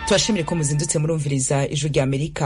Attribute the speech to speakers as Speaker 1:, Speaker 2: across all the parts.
Speaker 1: tubashimire ko muzindutse murumviriza ijwi rya amerika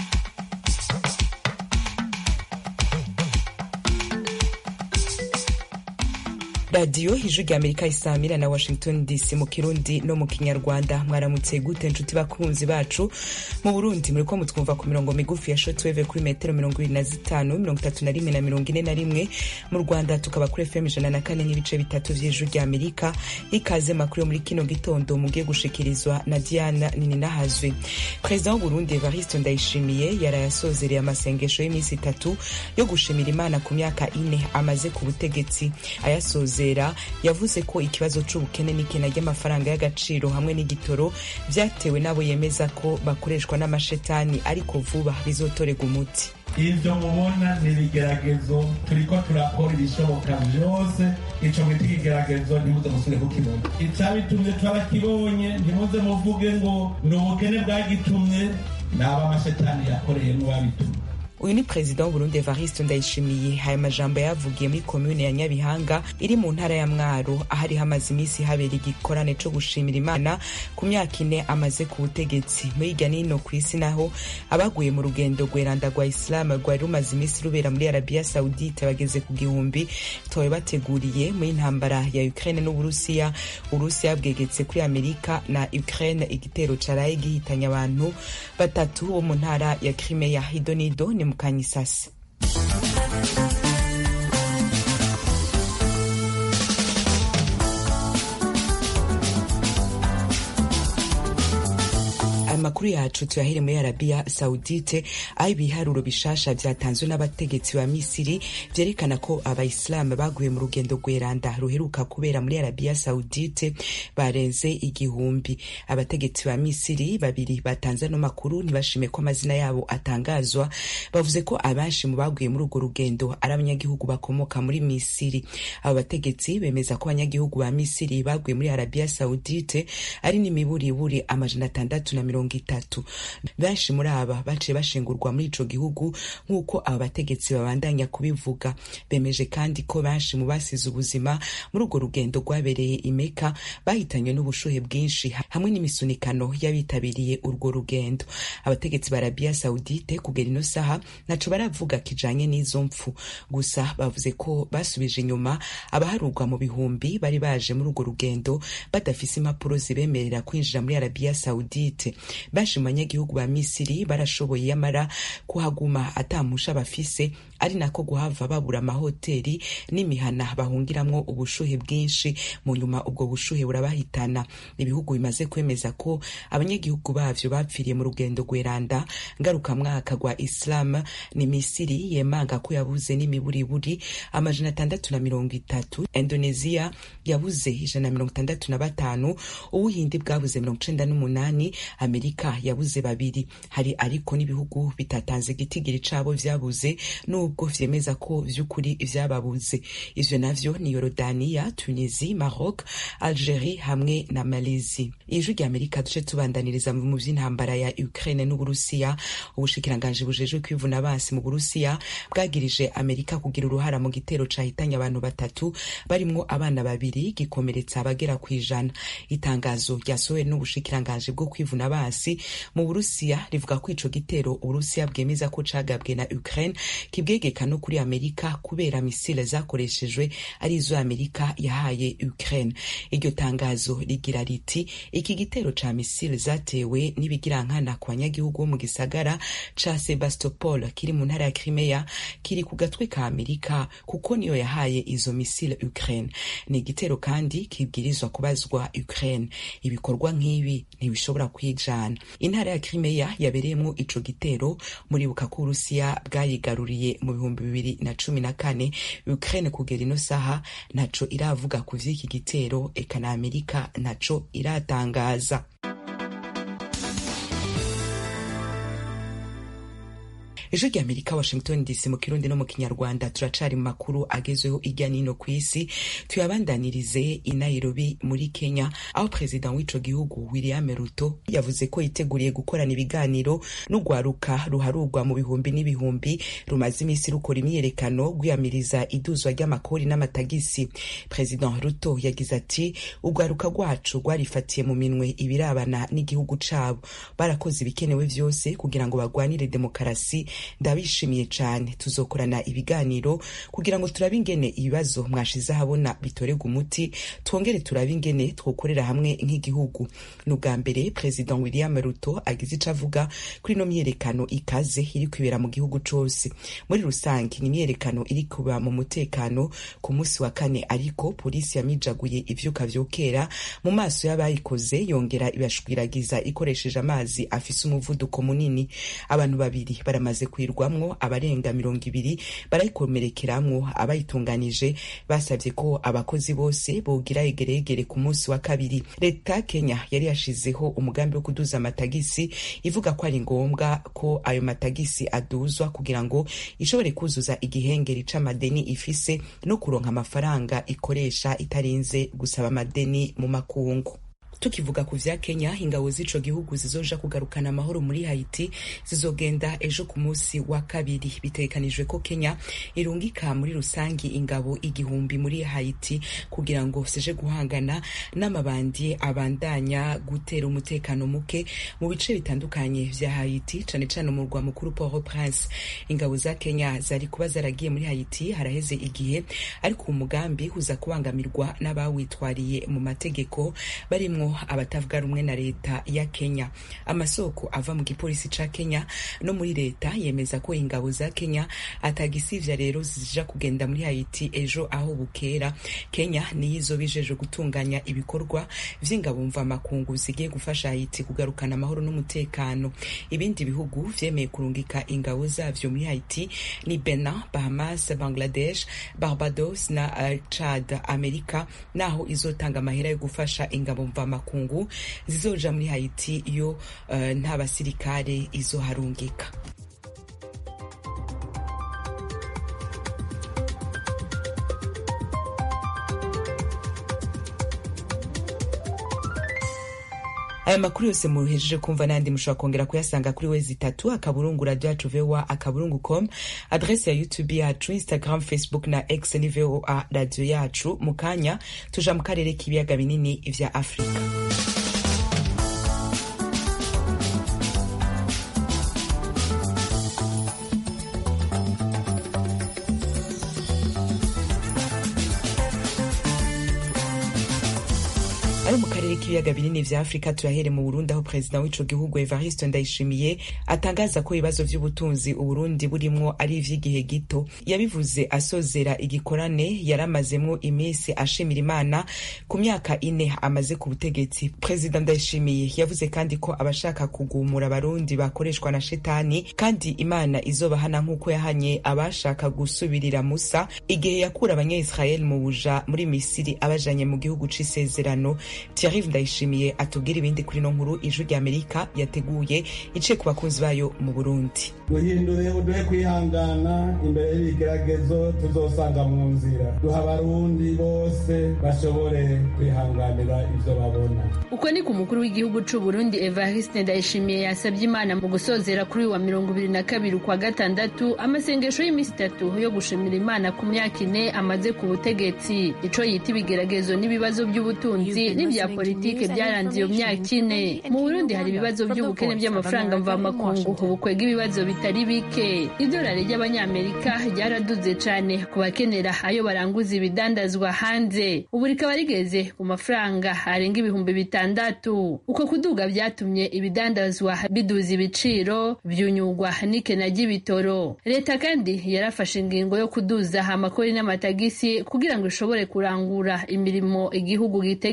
Speaker 1: radiyo ijwi rya amerika isamira na washington dc mu kirundi no mu kinyarwanda mwaramutse gute nshuti bakunzi bacu mu burundi muriko mutwumva ku mirongo migufi ya shotweve kuri metero mirongo ibiri na zitanu mirongo itatu na rimwe na mirongo ine na rimwe mu rwanda tukaba kuri fm ijana na kane n'ibice bitatu vy'ijwi rya amerika ikaze makuru yo muri kino gitondo mugiye gushikirizwa na diana nininahazwe perezida w'uburundi evariste ndayishimiye yaraye asozereye amasengesho y'iminsi itatu yo gushimira imana ku myaka ine amaze ku butegetsi ayasoze yavuze ko ikibazo c'ubukene n'ikena ry'amafaranga y'agaciro hamwe n'igitoro vyatewe n'abo yemeza ko bakoreshwa n'amashetani ariko vuba bizotorega umuti
Speaker 2: ivyo mubona ni ibigeragezo turiko turakora ibishoboka vyose ico mwita ikigeragezo ntimuze musubire kukibona icabitumye twarakibonye ntimuze muvuge ngo ni ubukene bwagitumye naba amashetani yakoreyemwo babitumye
Speaker 1: uyu ni perezida w'uburundi evariste ndayishimiye aya majambo yavugiye muri komune ya nyabihanga iri mu ntara ya mwaro ahari hamaze iminsi habera igikorane co gushimira imana ku myaka ine amaze ku butegetsi muri hirya n'ino ku isi naho abaguye mu rugendo rweranda rwa isilamu rwari rumaze iminsi rubera muri arabiya saudite bageze ku gihumbi towe bateguriye muri intambara ya ukraine n'uburusiya uburusiya bwegetse kuri amerika na ukraine igitero caraye gihitanye abantu batatu bo mu ntara ya crimea hidonido ni mukanyisasi amakuru yacu tuyahere muri arabiya saudite aho ibiharuro bishasha vyatanzwe n'abategetsi ba misiri vyerekana ko abayisilamu baguye mu rugendo rweranda ruheruka kubera muri arabiya saudite barenze igihumbi abategetsi ba misiri babiri batanze ano makuru ntibashime ko amazina yabo atangazwa bavuze ko abenshi mu baguye muri urwo rugendo ari abanyagihugu bakomoka muri misiri abo bategetsi bemeza ko abanyagihugu ba misiri baguye muri arabiya saudite ari n'imiburiburi amajana atandatu na mirongo itatu benshi muri aba baciye bashingurwa muri ico gihugu nk'uko aba bategetsi babandanya kubivuga bemeje kandi ko benshi mu basize ubuzima muri urwo rugendo rwabereye imeka bahitanywe n'ubushuhe bwinshi hamwe n'imisunikano y'abitabiriye urwo rugendo abategetsi ba arabiya saudite kugera ino saha ntaco baravuga kijanye n'izo mpfu gusa bavuze ko basubije inyuma abaharurwa mu bihumbi bari baje muri urwo rugendo badafise impapuro zibemerera kwinjira muri arabiya saudite benshi mu banyagihugu ba misiri barashoboye yamara kuhaguma atamusha bafise ari nako guhava babura amahoteli n'imihana bahungiramwo ubushuhe bwinshi mu nyuma ubwo bushuhe burabahitana ibihugu bimaze kwemeza ko abanyagihugu bavyo bapfiriye mu rugendo rweranda ngarukamwaka rwa islam ni misiri yemanga ko yabuze n'imiburiburi amajana atandatu na mirongo itatu indonesia yabuze ijana na mirongo itandatu na batanu ubuhindi bwabuze mirongo icenda n'umunani amerika yabuze babiri hari ariko n'ibihugu bitatanze igitigiri cabo vyabuze nubwo vyemeza ko vy'ukuri vyababuze ivyo navyo ni yorodaniya tunisi maroc algerie hamwe na malezi ijwi rya amerika duce tubandaniriza mu vy'intambara ya ukraine n'uburusiya ubushikiranganji bujejwe kwivuna basi mu burusiya bwagirije amerika kugira uruhara mu gitero cahitanye abantu batatu barimwo abana babiri gikomeretsa abagera kw'ijana itangazo ryasohowe n'ubushikiranganji bwo kwivuna basi mu burusiya rivuga ko ico gitero uburusiya bwemeza ko cagabwe na ukraine kibwegeka no kuri amerika kubera misile zakoreshejwe ari izo amerika yahaye ukraine iryo tangazo rigira riti iki gitero ca misile zatewe n'ibigirankana ku banyagihugu bo mu gisagara ca sebastopol kiri mu ntara ya crimea kiri ku gatwe ka amerika kuko niyo yahaye izo misile ukraine ni igitero kandi kibwirizwa kubazwa ukraine ibikorwa nk'ibi ntibishobora kwijana intara ya crimea yabereyemwo ico gitero muribuka ko uburusiya bwayigaruriye mu bihumbi bibiri na cumi na kane ukraine kugera ino saha ntaco iravuga ku vy'iki gitero eka na amerika ntaco iratangaza ejo rya amerika washington dc mu kirundi no mu kinyarwanda turacari mu makuru agezweho irya nino ku isi tuyabandanirize i nairobi muri kenya aho perezida w'ico gihugu william ruto yavuze ko yiteguriye gukorana ibiganiro n'urwaruka ruharurwa mu bihumbi n'ibihumbi rumaze iminsi rukora imyiyerekano rwiyamiriza iduzwa ry'amakori n'amatagisi perezida ruto yagize ati urwaruka rwacu rwarifatiye mu minwe ibirabana n'igihugu cabo barakoze ibikenewe vyose kugira ngo bagwanire demokarasi ndabishimiye cane tuzokorana ibiganiro kugira ngo turabe ingene ibibazo mwashize ahabona bitorerwa umuti twongere turabe ingene twokorera hamwe nk'igihugu ni ubwa mbere perezida william ruto agize ico avuga kuri ino myiyerekano ikaze iri kwibera mu gihugu cose muri rusange ni imyiyerekano iri kuba mu mutekano ku munsi wa kane ariko polisi yamijaguye ivyuka vyokera mu maso y'abayikoze yongera ibashwiragiza ikoresheje amazi afise umuvuduko munini abantu babiri baramaze kwirwamwo abarenga mirongo ibiri barayikomerekeramwo abayitunganije basabye ko abakozi bose bogira egeregere ku munsi wa kabiri leta ya kenya yari yashizeho umugambi wo kuduza amatagisi ivuga ko ari ngombwa ko ayo matagisi aduzwa kugira ngo ishobore kuzuza igihengeri c'amadeni ifise no kuronka amafaranga ikoresha itarinze gusaba amadeni mu makungu tukivuga ku vya kenya ingabo z'ico gihugu zizoja kugarukana amahoro muri haiti zizogenda ejo ku munsi wa kabiri bitegekanijwe ko kenya irungika muri rusangi ingabo igihumbi muri haiti kugira ngo zije guhangana n'amabandi abandanya gutera umutekano muke mu bice bitandukanye vya haiti cane cane umurwa mukuru port au prince ingabo za kenya zari kuba zaragiye muri haiti haraheze igihe ariko uwo mugambi uza kubangamirwa n'abawitwariye mu mategeko barimwo abatavuga rumwe na leta ya kenya amasoko ava mu gipolisi ca kenya no muri leta yemeza ko ingabo za kenya atagisivya rero zija kugenda muri haiti ejo aho bukera kenya niyo izobijeje gutunganya ibikorwa vy'ingabo mva makungu zigiye gufasha haiti kugarukana amahoro n'umutekano ibindi bihugu vyemeye kurungika ingabo zavyo muri haiti ni benin bahamas bangladesh barbados na uh, chad amerika naho izotanga amahera yo gufasha ingabo mva makungu zizoja muri haiti iyo uh, nta basirikare izoharungika aya makuru yose muhejeje kumva n'andi mushobora kongera kuyasanga kuri wezi itatu akaburungu radio yacu voa akaburungu com adrese ya youtube yacu instagram facebook na x ni voa radio yacu mu kanya tuja mu karere k'ibiyaga binini vya afurika ari mu karere k'ibiyaga binini vya afurika turahere mu burundi aho perezida w'ico gihugu evariste ndayishimiye atangaza ko ibibazo vy'ubutunzi uburundi burimwo ari ivy'igihe gito yabivuze asozera igikorane yaramazemwo iminsi ashimira imana ku myaka ine amaze ku butegetsi perezida ndayishimiye yavuze kandi ko abashaka kugumura abarundi bakoreshwa na shetani kandi imana izobahana nk'uko yahanye abashaka gusubirira musa igihe yakura abanyayisirayeli mu buja muri misiri abajanye mu gihugu c'isezerano Thierry Ndayishimiye atubwira ibindi kuri no nkuru ijwi rya Amerika yateguye ice ku bakunzi bayo mu Burundi.
Speaker 2: duhindure uduhe kwihangana imbere y'ibigeragezo tuzosanga mu nzira duha abarundi bose bashobore kwihanganira ivyo babona
Speaker 3: uko ni ku mukuru w'igihugu c'u Burundi Evariste Ndayishimiye yasabye Imana mu gusozera kuri wa mirongo ibiri na kabiri ukwa gatandatu amasengesho y'iminsi itatu yo gushimira Imana ku myaka ine amaze ku butegetsi ico yita ibigeragezo n'ibibazo by'ubutunzi n'ibya politike byaranze iyo myaka ine mu Burundi hari ibibazo by'ubukene by'amafaranga mvamakungu ubukwega ibibazo bitari bike idolari ry'abanyamerika ryaraduze cane ku bakenera ayo baranguza ibidandazwa hanze ubu rikaba rigeze ku mafaranga arenga ibihumbi bitandatu uko kuduga vyatumye ibidandazwa biduza ibiciro vyunyugwa n'ikena ry'ibitoro leta kandi yarafashe ingingo yo kuduza amakori n'amatagisi kugira ngo ishobore kurangura imirimo igihugu gitegekanya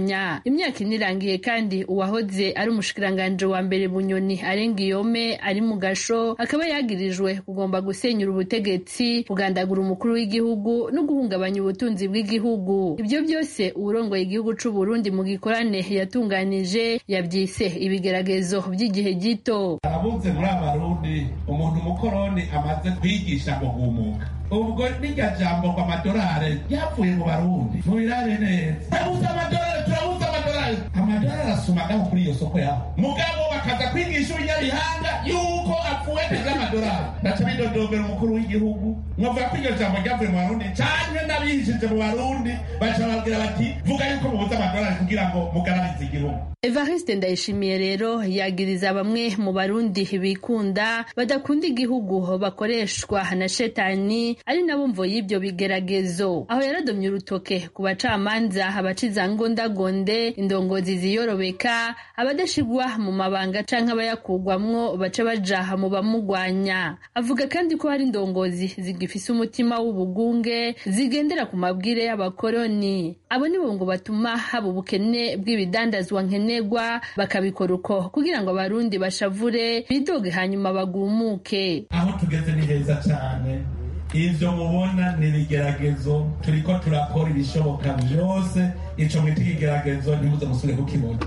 Speaker 3: bamugwanya imyaka ine irangiye kandi uwahoze ari umushikiranganje wa mbere bunyoni arenga iyome ari mu gasho akaba yagirijwe kugomba gusenyura ubutegetsi kugandagura umukuru w'igihugu no guhungabanya ubutunzi bw'igihugu ibyo byose uwurongoye igihugu c'u Burundi mu gikorane yatunganije yabyise ibigeragezo by'igihe gito
Speaker 2: arabuze muri abarundi umuntu umukoroni amaze kwigisha ngo humuka ubwo n'irya jambo ngo amadolari yapfuye mu barundi mubirare neza turabuze amadolari turabuze amadolari amadolari arasumagaho kuri iyo soko yaho mugabo bakaza kwigisha ibinyabihanga yuko apfuye neza amadolari ndaca bidodombera umukuru w'igihugu mwavuga ko iryo jambo ryavuye mu barundi canke n'abihishije mu barundi baca babwira bati vuga yuko mubuze amadolari kugira ngo mugararize igihugu
Speaker 3: Evariste Ndayishimiye rero yagiriza bamwe mu barundi bikunda badakunda igihugu bakoreshwa na shetani ari nabo mvo y'ibyo bigeragezo aho yaradomye urutoke ku bacamanza abacizangondagonde indongozi ziyorobeka abadashigwa mu mabanga canke abayakugwamwo baca baja mu bamugwanya avuga kandi ko hari indongozi zigifise umutima w'ubugunge zigendera ku mabwire y'abakoroni abo nibo ngo batuma haba ubukene bw'ibidandazwa nkenerwa bakabikora uko kugira ngo abarundi bashavure bidoge hanyuma bagumuke
Speaker 2: aho tugeze ni heza cyane ivyo mubona ni ibigeragezo turiko turakora ibishoboka vyose ico mwita ikigeragezo ntimuze musubire kukibona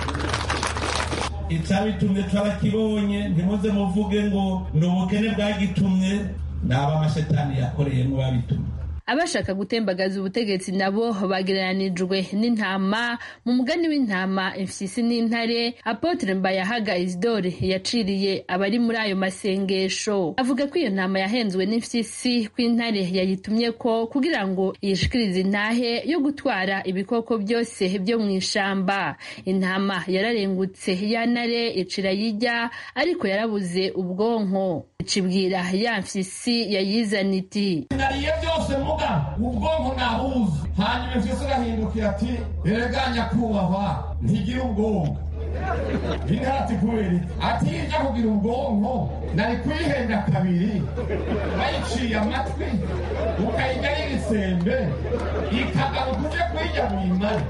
Speaker 2: icabitumye twarakibonye ntimuze muvuge ngo ni ubukene bwagitumye naba amashetani yakoreyemwo babitumye
Speaker 3: abashaka gutembagaza ubutegetsi nabo bagereranijwe n'intama mu mugani w'intama imfyisi n'intare apotre mbayahaga isidore yaciriye abari muri ayo masengesho avuga ko iyo ntama yahenzwe n'imfyisi ko intare yayitumye ko kugira ngo yishikirize intahe yo gutwara ibikoko byose byo mu ishamba intama yararengutse ya ntare icira yijya ariko yarabuze ubwonko icibwira ya mfyisi yayizana iti
Speaker 4: nariye byose muga ubwonko nabuze hanyuma imfyisi irahindukira ati erega nyakubahwa ntigira ubwonko intare ati kubera iki ati ijya kugira ubwonko nari kuyihenda kabiri bayiciye amatwi ukayijya y'igisembe ikagaruka uje kuyijya mu imari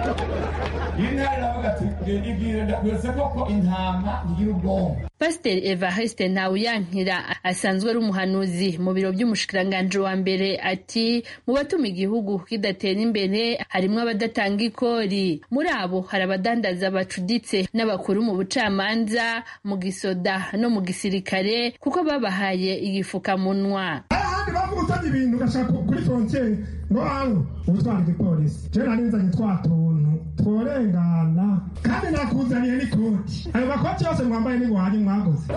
Speaker 4: intare iravuga ati genda ibwire ndakwese koko intama ntigira ubwonko
Speaker 3: pasiteri evariste ntawuyankira asanzwe ari umuhanuzi mu biro by'umushikiranganji wa mbere ati mu batuma igihugu kidatera imbere harimwo abadatanga ikori muri abo hari abadandaza bacuditse n'abakuru mu bucamanza mu gisoda no mu gisirikare kuko babahaye igifukamunwa
Speaker 5: ahandi bavuga utajya ibintu ugashaka kuri frontiere ngo hano ubutwara igipolisi je nari nzanye twa tuntu tworengana kandi nakuzaniye n'ikoti ayo makoti yose mwambaye n'iguhanyu mwaguze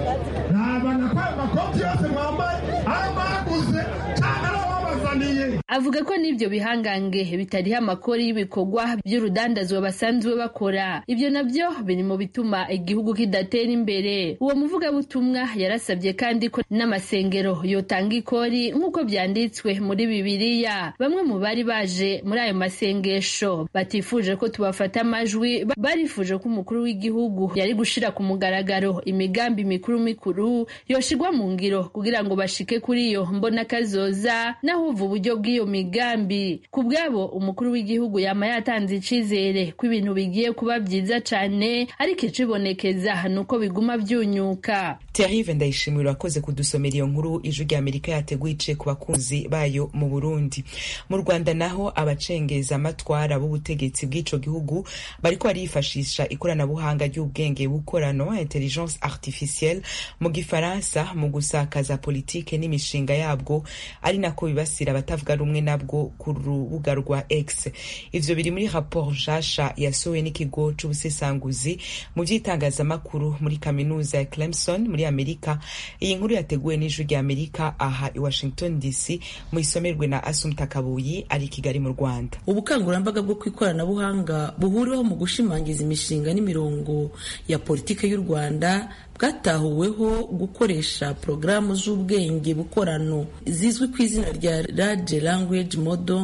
Speaker 5: nabana ko ayo makoti yose mwambaye ayo mwaguze cyane ari ababazaniye
Speaker 3: avuga ko n'ibyo bihangange bitariho amakori y'ibikorwa by'urudandazwa basanzwe bakora ibyo nabyo biri mu bituma igihugu kidatera imbere uwo muvugabutumwa yarasabye kandi ko n'amasengero yotanga ikori nk'uko byanditswe muri bibiliya bamwe mu bari baje muri ayo masengesho batifuje ko tubafata amajwi barifuje ko umukuru w'igihugu yari gushira ku mugaragaro imigambi mikuru mikuru yoshigwa mu ngiro kugira ngo bashike kuri iyo mbona kazoza naho uva uburyo bw'iyo migambi ku bwabo umukuru w'igihugu yama yatanze icizere ko ibintu bigiye kuba byiza cane ariko icibonekeza ni uko biguma vyunyuka
Speaker 1: Thierry Ndayishimiye urakoze kudusomera iyo nkuru ijwi rya Amerika yateguye iciye ku bakunzi bayo mu Burundi mu Rwanda naho abacengeza amatwara b'ubutegetsi bw'ico gihugu bariko barifashisha ikoranabuhanga ry'ubwenge bukorano intelligence artificielle mu gifaransa mu gusakaza politike n'imishinga yabwo ari nako bibasira abatavuga rumwe nabwo ku rubuga rwa X ivyo biri muri rapport nshasha yasohowe n'ikigo c'ubusesanguzi mu vy'itangazamakuru muri kaminuza ya Clemson muri Amerika iyi nkuru yateguwe n'ijwi rya Amerika aha i Washington DC mu isomerwe na Asumta Kabuyi ari i Kigali mu Rwanda
Speaker 6: ubukangurambaga bwo ku ikoranabuhanga buhuriweho mu gushimangiza imishinga n'imirongo ya politiki y'u Rwanda bwatahuweho gukoresha porogaramu z'ubwenge bukorano zizwi ku izina rya Large Language Model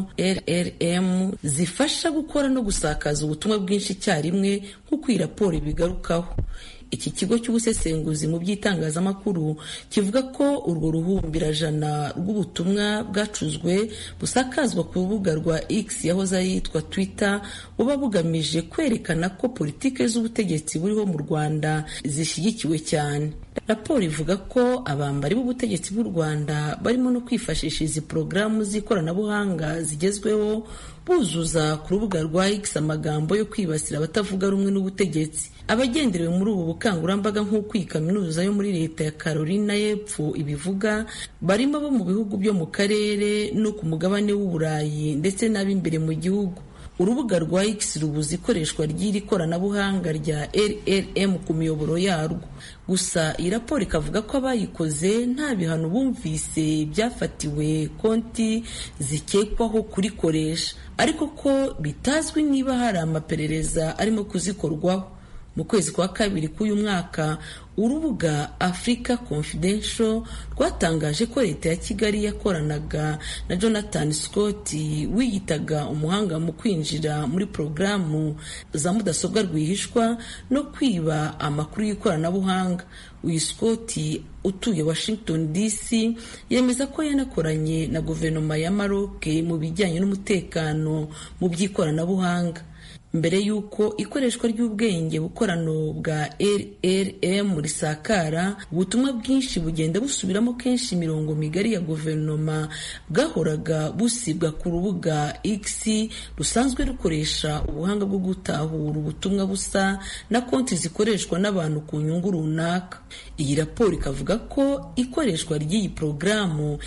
Speaker 6: LLM zifasha gukora no gusakaza ubutumwa bwinshi icyarimwe nk'uko iyi raporo ibigarukaho iki kigo cy'ubusesenguzi mu by'itangazamakuru kivuga ko urwo ruhumbirajana rw'ubutumwa bwacuzwe busakazwa ku rubuga rwa x yahoze yitwa twitter buba bugamije kwerekana ko politiki z'ubutegetsi buriho mu rwanda zishyigikiwe cyane raporo ivuga ko abambari b'ubutegetsi bw'u rwanda barimo no kwifashisha izi porogaramu z'ikoranabuhanga zigezweho buzuza ku rubuga rwa x amagambo yo kwibasira abatavuga rumwe n'ubutegetsi abagenderewe muri ubu bukangurambaga nk'uko iyi kaminuza yo muri leta ya carolina y'epfo ibivuga barimo abo mu bihugu byo mu karere no ku mugabane w'uburayi ndetse n'ab'imbere mu gihugu urubuga rwa x rubuza ikoreshwa ry'iri koranabuhanga rya rrm ku miyoboro yarwo gusa iyi raporo ikavuga ko abayikoze nta bihano bumvise byafatiwe konti zikekwaho kurikoresha ariko ko bitazwi niba hari amaperereza arimo kuzikorwaho mu kwezi kwa kabiri k'uyu mwaka urubuga africa confidential rwatangaje ko leta ya kigali yakoranaga na jonathan scott wiyitaga umuhanga mu kwinjira muri porogaramu za mudasobwa rwihishwa no kwiba amakuru y'ikoranabuhanga uyu scott utuye washington dc yemeza ko yanakoranye na guverinoma ya maroc mu bijyanye n'umutekano mu by'ikoranabuhanga mbere y'uko ikoreshwa ry'ubwenge bukorano bwa rrm risakara ubutumwa bwinshi bugenda busubiramo kenshi imirongo migari ya guverinoma bwahoraga busibwa ku rubuga x rusanzwe rukoresha ubuhanga bwo gutahura ubutumwa busa na konti zikoreshwa n'abantu ku nyungu runaka iyi raporo ikavuga ko ikoreshwa ry'iyi porogaramu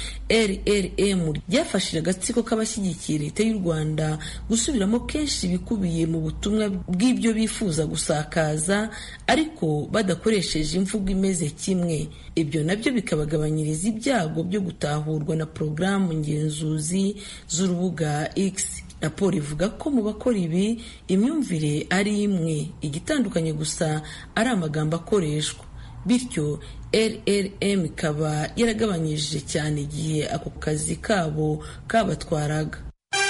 Speaker 6: rrm ryafashije agatsiko k'abashyigikiye leta y'u rwanda gusubiramo kenshi ibikubiye mu butumwa bw'ibyo bifuza gusakaza ariko badakoresheje imvugo imeze kimwe ibyo nabyo bikabagabanyiriza ibyago byo gutahurwa na porogaramu ngenzuzi z'urubuga x raporo ivuga ko mu bakora ibi imyumvire ari imwe igitandukanye gusa ari amagambo akoreshwa bityo rrm ikaba yaragabanyije cyane igihe ako kazi kabo kabatwaraga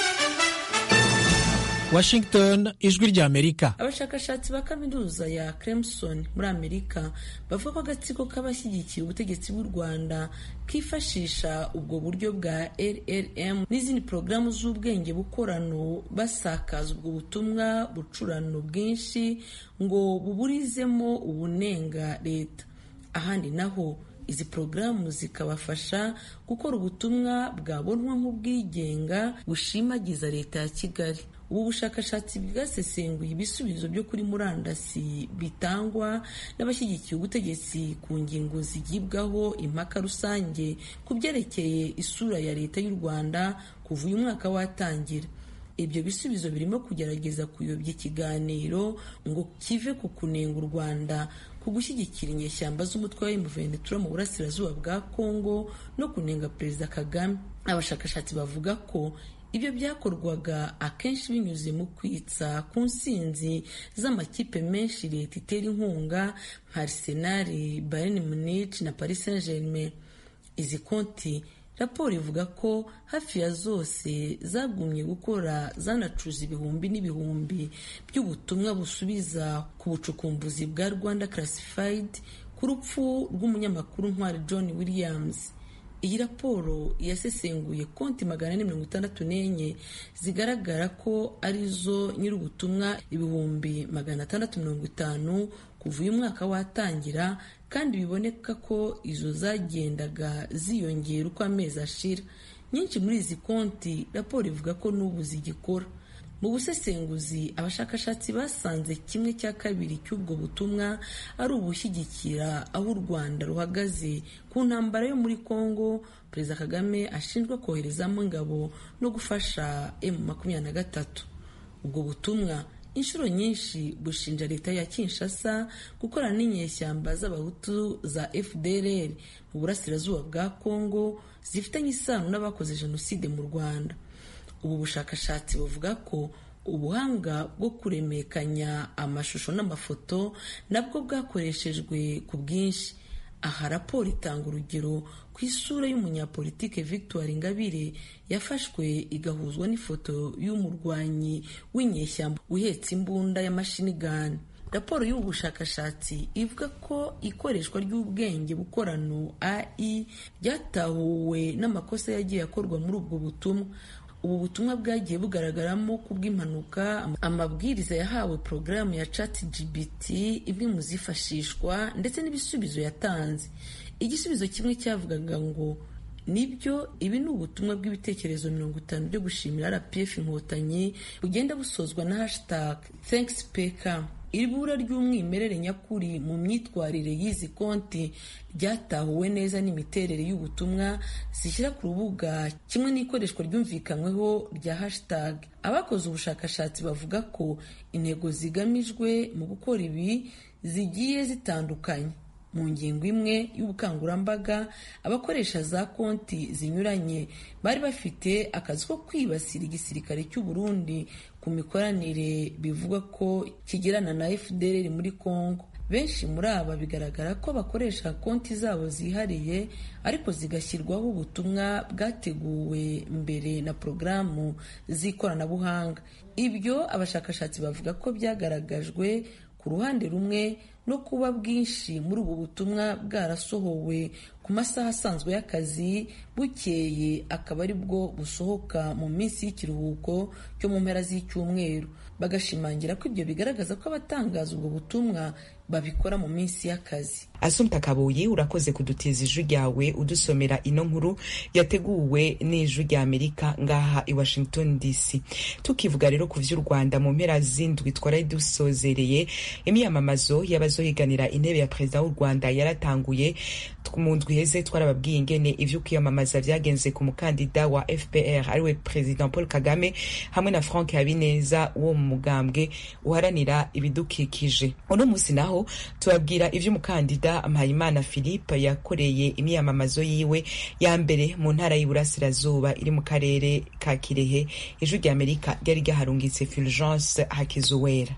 Speaker 7: Washington ijwi rya Amerika
Speaker 6: abashakashatsi ba kaminuza ya Clemson muri Amerika bavuga ko agatsiko k'abashyigikiye ubutegetsi bw'u Rwanda kifashisha ubwo buryo bwa RRM n'izindi porogaramu z'ubwenge bukorano basakaza ubwo butumwa bucurano bwinshi ngo buburizemo ubunenga leta ahandi naho izi porogaramu zikabafasha gukora ubutumwa bwabonwa nk'ubwigenga bushimagiza leta ya Kigali ubu bushakashatsi bwasesenguye ibisubizo byo kuri murandasi bitangwa n'abashyigikiye ubutegetsi ku ngingo zigibwaho impaka rusange ku byerekeye isura ya leta y'u rwanda kuva uyu mwaka watangira ibyo bisubizo birimo kugerageza kuyobya ikiganiro ngo kive ku kunenga u rwanda ku gushyigikira inyeshyamba z'umutwe wa M23 mu burasirazuba bwa Kongo no kunenga perezida Kagame abashakashatsi bavuga ko ibyo byakorwaga akenshi binyuze mu kwitsa ku nsinzi z'amakipe menshi leta itera inkunga nka Arsenal, Bayern Munich na Paris Saint-Germain izi konti raporo ivuga ko hafi ya zose zagumye gukora zanacuza ibihumbi n'ibihumbi by'ubutumwa busubiza ku bucukumbuzi bwa Rwanda Classified ku rupfu rw'umunyamakuru ntwari John Williams iyi raporo yasesenguye konti magana ane mirongo itandatu n'enye zigaragara ko arizo nyir'ubutumwa ibihumbi magana atandatu mirongo itanu kuva uyu mwaka watangira kandi biboneka ko izo zagendaga ziyongera uko amezi ashira nyinshi muri izi konti raporo ivuga ko n'ubu zigikora mu busesenguzi abashakashatsi basanze kimwe cya kabiri cy'ubwo butumwa ari ubushyigikira aho u rwanda ruhagaze ku ntambara yo muri congo perezida kagame ashinjwa koherezamo ingabo no gufasha emu makumyabiri na gatatu ubwo butumwa inshuro nyinshi bushinja leta ya kinshasa gukorana n'inyeshyamba z'abahutu za fdrr mu burasirazuba bwa congo zifitanye isano n'abakoze jenoside mu rwanda ubu bushakashatsi buvuga ko ubuhanga bwo kuremekanya amashusho n'amafoto nabwo bwakoreshejwe ku bwinshi aha raporo itanga urugero ku isura y'umunyapolitike victoire ingabire yafashwe igahuzwa n'ifoto y'umurwanyi w'inyeshyamba uhetse imbunda ya mashini gani raporo y'ubu bushakashatsi ivuga ko ikoreshwa ry'ubwenge bukorano ai ryatahuwe n'amakosa yagiye akorwa muri ubwo butumwa ubu butumwa bwagiye bugaragaramo kubw'impanuka amabwiriza yahawe porogaramu ya chat gbt imwe mu zifashishwa ndetse n'ibisubizo yatanze igisubizo kimwe cyavugaga ngo nibyo ibi ni ubutumwa bw'ibitekerezo mirongo itanu byo gushimira rpf inkotanyi bugenda busozwa na hashtag thanks pk ibura ry'umwimerere nyakuri mu myitwarire y'izi konti ryatahuwe neza n'imiterere y'ubutumwa zishyira ku rubuga kimwe n'ikoreshwa ryumvikanyweho rya hashtag abakoze ubushakashatsi bavuga ko intego zigamijwe mu gukora ibi zigiye zitandukanye mu ngingo imwe y'ubukangurambaga abakoresha za konti zinyuranye bari bafite akazi ko kwibasira igisirikare cy'u Burundi ku mikoranire bivugwa ko kigirana na FDLR muri Congo benshi muri aba bigaragara ko bakoresha konti zabo zihariye ariko zigashyirwaho ubutumwa bwateguwe mbere na porogaramu z'ikoranabuhanga ibyo abashakashatsi bavuga ko byagaragajwe ku ruhande rumwe no kuba bwinshi muri ubu butumwa bwarasohowe ku masaha asanzwe y'akazi bukeye akaba ari bwo busohoka mu minsi y'ikiruhuko cyo mu mpera z'icyumweru bagashimangira ko ibyo bigaragaza ko abatangaza ubwo butumwa babikora mu minsi y'akazi
Speaker 1: asumta kabuyi urakoze kudutiza ijwi ryawe udusomera ino nkuru yateguwe n'ijwi rya amerika ngaha i washington dc tukivuga rero ku vy'u rwanda mu mpera z'indwi twari dusozereye imyamamazo y'abazohiganira intebe ya perezida w'u rwanda yaratanguye mu ndwi heze twarababwiye ingene ivyo kwiyamamaza vyagenze ku mukandida wa fpr ariwe perezida paul kagame hamwe na frank habineza wo mu mugambwe uharanira ibidukikije uno munsi naho tubabwira ivy'umukandida mpayimana philippe yakoreye imyamamazo yiwe ya mbere mu ntara y'iburasirazuba iri mu karere ka kirehe ijwi rya amerika ryari ryaharungitse fulgence hakizuwera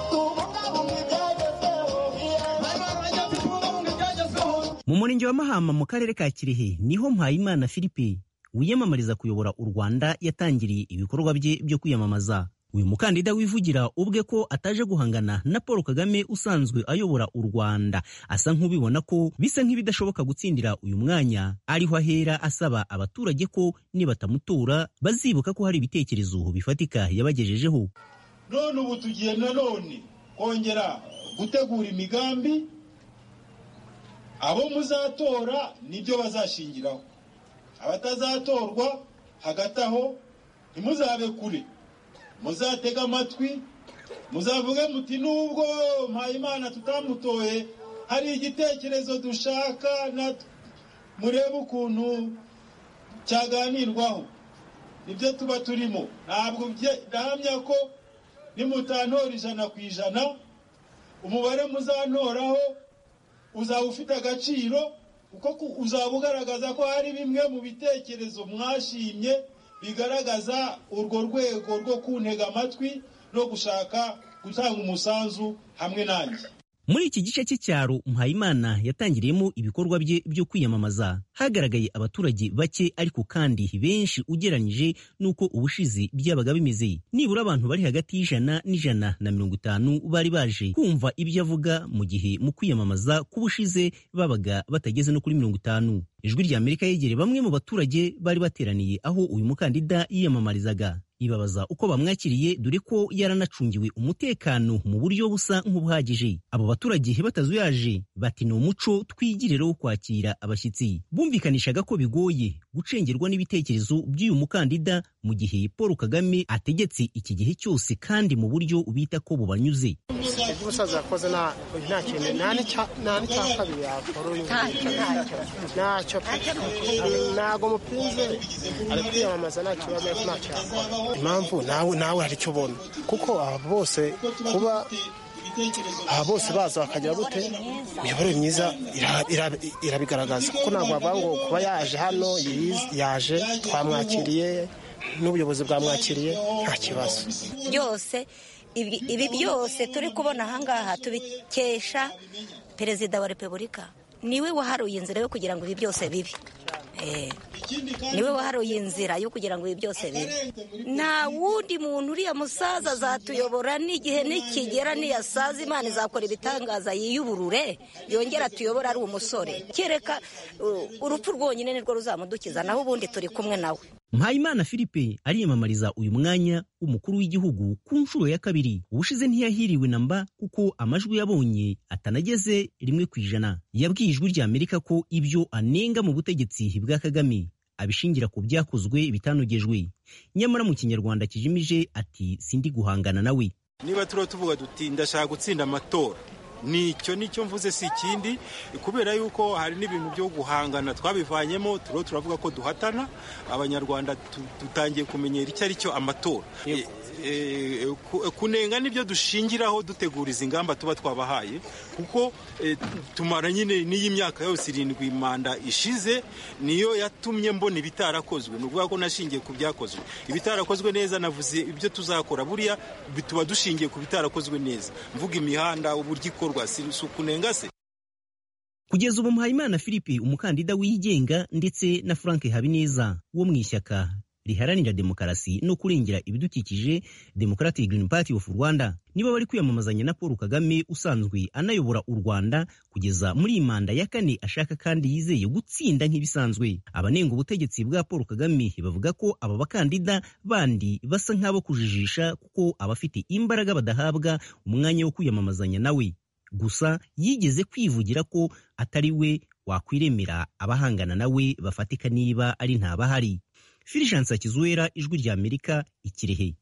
Speaker 8: mu murenge wa mahama mu karere ka kirehe niho mpayimana philippe wiyamamariza kuyobora u rwanda yatangiriye ibikorwa bye byo kwiyamamaza uyu mukandida wivugira ubwe ko ataje guhangana na paul kagame usanzwe ayobora u rwanda asa nk'ubibona ko bisa nk'ibidashoboka gutsindira uyu mwanya ariho ahera asaba abaturage ko nibatamutora bazibuka ko hari ibitekerezo bifatika yabagejejeho
Speaker 9: none ubu tugiye nanone kongera gutegura imigambi abo muzatora nibyo bazashingiraho abatazatorwa hagati aho ntimuzabe kure muzatega amatwi muzavuge muti nubwo mpayimana tutamutoye hari igitekerezo dushaka murebe ukuntu cyaganirwaho nibyo tuba turimo ntabwo ndahamya ko nimutantora ijana ku ijana umubare muzantoraho uzaba ufite agaciro kuko uzaba ugaragaza ko hari bimwe mu bitekerezo mwashimye bigaragaza urwo rwego rwo kuntega amatwi no gushaka gutanga umusanzu hamwe nanjye
Speaker 8: muri iki gice cy'icyaro mpayimana yatangiriyemo ibikorwa bye byo kwiyamamaza hagaragaye abaturage bake ariko kandi benshi ugereranyije n'uko ubushize byabaga bimeze nibura abantu bari hagati y'ijana n'ijana na mirongo itanu bari baje kumva ibyo avuga mu gihe mu kwiyamamaza k'ubushize babaga batageze no kuri mirongo itanu ijwi rya amerika yegereye bamwe mu baturage bari bateraniye aho uyu mukandida yiyamamarizaga ibabaza uko bamwakiriye dore ko yaranacungiwe umutekano mu buryo busa nk'ubuhagije abo baturage batazuyaje bati ni umuco twigirira wo kwakira abashyitsi bumvikanishaga ko bigoye gucengerwa n'ibitekerezo by'uyu mukandida mu gihe paul kagame ategetse iki gihe cyose kandi mu buryo bita ko bubanyuze
Speaker 10: ibyo umusaza yakoze nta kintu nta n'icya kabiri yakora uyu ntacyo ntabwo mupinze ari kwiyamamaza nta kibazo ntacyo yakora impamvu nawe nawe hari icyo ubona kuko aba bose kuba aba bose baza bakagira gute imiyoborere myiza irabigaragaza kuko ntabwo bavuga ngo kuba yaje hano yaje twamwakiriye n'ubuyobozi bwamwakiriye nta kibazo
Speaker 11: byose ibi byose turi kubona ahangaha tubikesha perezida wa repubulika niwe waharuye inzira yo kugira ngo ibi byose bibe niwe waharuye inzira yo kugira ngo ibi byose bibe nta wundi muntu uriya musaza azatuyobora n'igihe nikigera niyasaza imana izakora ibitangaza yiyuburure yongera tuyobora ari umusore kereka urupfu rwonyine nirwo ruzamudukiza naho ubundi turi kumwe nawe
Speaker 8: mpayimana philippe ariyamamariza uyu mwanya w'umukuru w'igihugu ku nshuro ya kabiri ubushize ntiyahiriwe na mba kuko amajwi yabonye atanageze rimwe ku ijana yabwiye ijwi rya amerika ko ibyo anenga mu butegetsi bwa kagame abishingira ku byakozwe bitanogejwe nyamara mu kinyarwanda kijimije ati sindi guhangana nawe
Speaker 9: niba turiho tuvuga duti ndashaka gutsinda amatora nicyo nicyo mvuze si ikindi kubera yuko hari n'ibintu byo guhangana twabivanyemo turiho turavuga ko duhatana abanyarwanda dutangiye kumenyera icyo ari cyo amatora kunenga nibyo dushingiraho dutegura izi ngamba tuba twabahaye kuko tumara nyine n'iyi myaka yose irindwi manda ishize niyo yatumye mbona ibitarakozwe ni ukuvuga ko nashingiye ku byakozwe ibitarakozwe neza navuze ibyo tuzakora buriya tuba dushingiye ku bitarakozwe neza mvuga imihanda uburyo ikorwa si ukunenga se
Speaker 8: kugeza ubu mpayimana philippe umukandida wigenga ndetse na frank habineza wo mu ishyaka riharanira demokarasi no kurengera ibidukikije Democratic Green Party of Rwanda nibo bari kwiyamamazanya na Paul Kagame usanzwe anayobora u Rwanda kugeza muri iyi manda ya kane ashaka kandi yizeye gutsinda nk'ibisanzwe abanenga ubutegetsi bwa Paul Kagame bavuga ko aba bakandida bandi basa nk'abo kujijisha kuko abafite imbaraga badahabwa umwanya wo kwiyamamazanya nawe gusa yigeze kwivugira ko atari we wakwiremera abahangana nawe bafatika niba ari ntabahari Fulgence Kizuwera ijwi rya Amerika ikirehe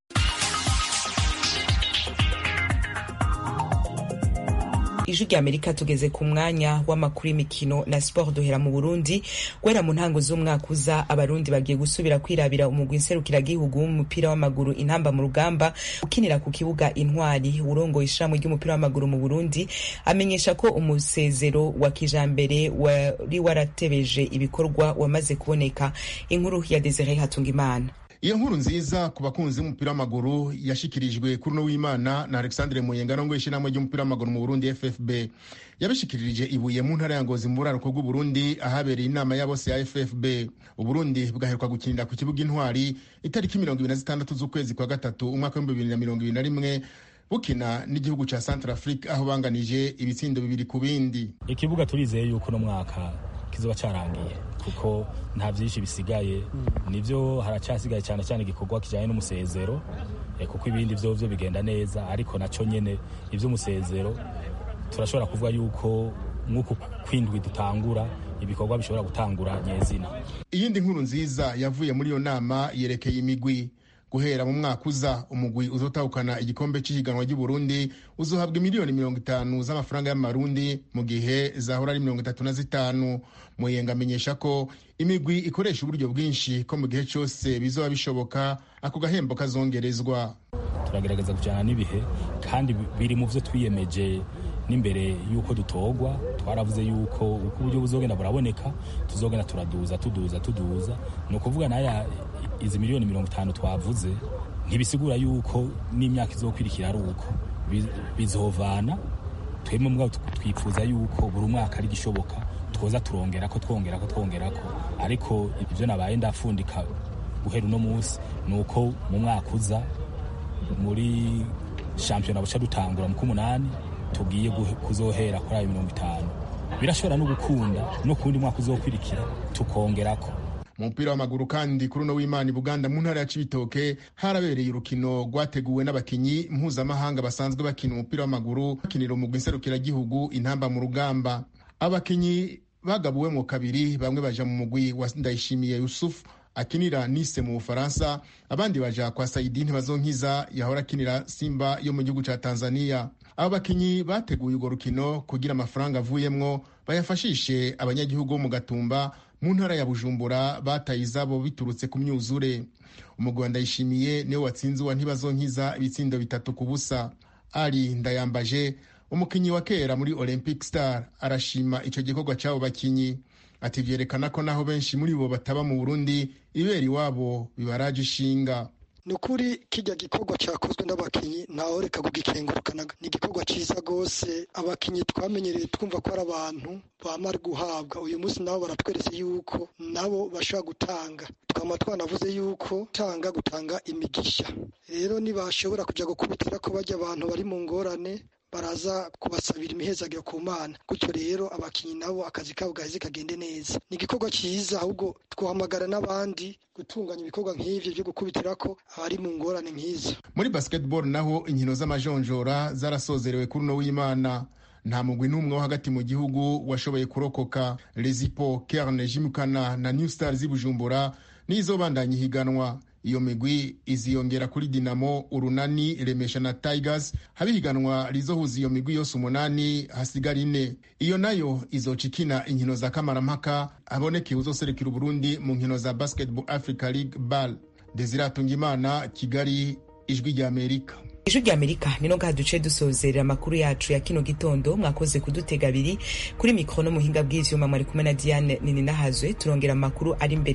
Speaker 1: ijwi rya amerika tugeze ku mwanya w'amakuru y'imikino na siporo duhera mu burundi guhera mu ntango z'umwaka uza abarundi bagiye gusubira kwirabira umugwi nserukiragihugu w'umupira w'amaguru intamba mu rugamba ukinira ku kibuga intwari urongoye ishirahamwe ry'umupira w'amaguru mu burundi amenyesha ko umusezero wa kijambere wari waratebeje ibikorwa wamaze kuboneka inkuru ya desire hatungimana
Speaker 12: iyo nkuru nziza ku bakunzi b'umupira w'amaguru yashikirijwe kuri uno w'imana na alexandre muyengano ngo ishyirahamwe ry'umupira w'amaguru mu burundi ffb yabishikirije ibuye mu ntara ya ngozi mu buraruko bw'uburundi ahabereye inama ya bose ya ffb uburundi bwaheruka gukinira ku kibuga intwari itariki mirongo ibiri na zitandatu z'ukwezi kwa gatatu umwaka w'ibihumbi bibiri na mirongo ibiri na rimwe bukina n'igihugu ca centre afrique aho banganije ibitsindo bibiri ku bindi
Speaker 13: ikibuga turizeye yuko uno mwaka kizoba carangiye kuko nta byinshi bisigaye nibyo haracyasigaye cyane cyane igikorwa kijyanye n'umusezero kuko ibindi byo byo bigenda neza ariko nacyo nyine iby'umusezero turashobora kuvuga yuko nk'uku kwindwi dutangura ibikorwa bishobora gutangura nyezina
Speaker 12: iyindi nkuru nziza yavuye muri iyo nama yerekeye imigwi guhera mu mwaka uza umugwi uzotahukana igikombe cy'ihiganwa ry'uburundi uzohabwa miliyoni mirongo itanu z'amafaranga y'amarundi mu gihe zahora ari mirongo itatu na zitanu muyenga amenyesha ko imigwi ikoresha uburyo bwinshi ko mu gihe cyose bizoba bishoboka ako gahembo kazongerezwa
Speaker 13: turagerageza kujyana n'ibihe kandi biri mu byo twiyemeje n'imbere y'uko dutogwa twaravuze yuko uko uburyo buzogenda buraboneka tuzogenda turaduza tuduza tuduza ni ukuvuga naya izi miliyoni mirongo itanu twavuze ntibisigura yuko n'imyaka izokwirikira ari uko bizovana twebwe mbwa twifuza yuko buri mwaka ari gishoboka twoza turongera ko twongera ko twongera ko ariko ibyo nabaye ndafundika guhera uno munsi ni uko mu mwaka uza muri shampiyona buca dutangura mu k'umunani tugiye kuzohera kuri ayo mirongo itanu birashobora no gukunda no ku wundi mwaka uzokwirikira tukongerako
Speaker 12: mu mupira w'amaguru kandi kuri uno w'imana i buganda mu ntara ya cibitoke harabereye urukino rwateguwe n'abakinyi mpuzamahanga basanzwe bakina umupira w'amaguru bakinira umugwi nserukiragihugu intamba mu rugamba abakinyi bagabuwe mu kabiri bamwe baja mu mugwi wa ndayishimiye yusufu akinira nise mu bufaransa abandi baja kwa saidi ntibazonkiza yahora akinira simba yo mu gihugu ca tanzania abo bakinyi bateguye urwo rukino kugira amafaranga avuyemwo bayafashishe abanyagihugu bo mu gatumba mu ntara ya bujumbura bataye izabo biturutse ku myuzure umugwi wa ndayishimiye niwe watsinze uwa ntibazonkiza ibitsindo bitatu ku busa ari ndayambaje umukinyi wa kera muri olympic star arashima ico gikorwa c'abo bakinyi ati vyerekana ko naho benshi muri bo bataba mu burundi ibera iwabo bibaraje ishinga
Speaker 14: ni ukuri kijya gikorwa cyakozwe n'abakinnyi ntawe reka kugikengurukana ni igikorwa cyiza rwose abakinnyi twamenyereye twumva ko ari abantu bamara guhabwa uyu munsi nabo baratweretse yuko nabo bashobora gutanga twaba twanavuze yuko gutanga gutanga imigisha rero ntibashobora kujya gukubitira ko bajya abantu bari mu ngorane baraza kubasabira imihezagiro ku mana gutyo rero abakinnyi nabo akazi kabo gaheze kagende neza ni igikorwa cyiza ahubwo twahamagara n'abandi gutunganya ibikorwa nk'ivyo byo gukubitira ko abari mu ngorane nk'izo
Speaker 12: muri basketball naho inkino z'amajonjora zarasozerewe kuri uno w'imana nta mugwi n'umwe wo hagati mu gihugu washoboye kurokoka rezipo kerne jimukana na new star z'i bujumbura nizo bandanye ihiganwa iyo migwi iziyongera kuri dinamo urunani remesha na tigers haba ihiganwa rizohuza iyo migwi yose umunani hasigara ine iyo nayo izoca ikina inkino za kamarampaka haboneke uzoserekera uburundi mu nkino za basketball africa league bal desiratunga imana kigali ijwi rya amerika
Speaker 1: ijwi rya amerika nino ngaha duce dusozerera amakuru yacu ya kino gitondo mwakoze kudutega abiri kuri mikoro no muhinga bw'ivyuma mwari kumwe na diane nini nahazwe turongera amakuru ari imbere